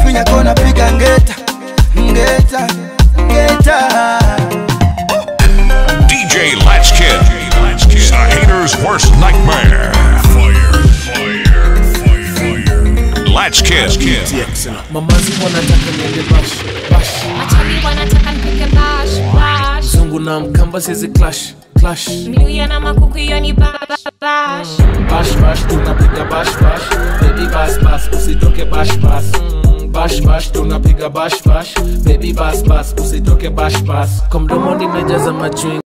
minya kona piga ngeta ngeta ngeta DJ Latchkid. The hater's worst nightmare. Fire, fire, fire, fire. Latchkid. mamazi wanataka niende bash bash Machali wanataka nipige bash bash zungu na mkamba sizi clash clash Mluya na makuku hiyo ni ba- ba- bash bash bash tunapiga bash bash baby bash bash usitoke bash bash Mm, bash bash tunapiga bash bash baby bash bash usitoke bash bash kwa mdomo nimejaza machwing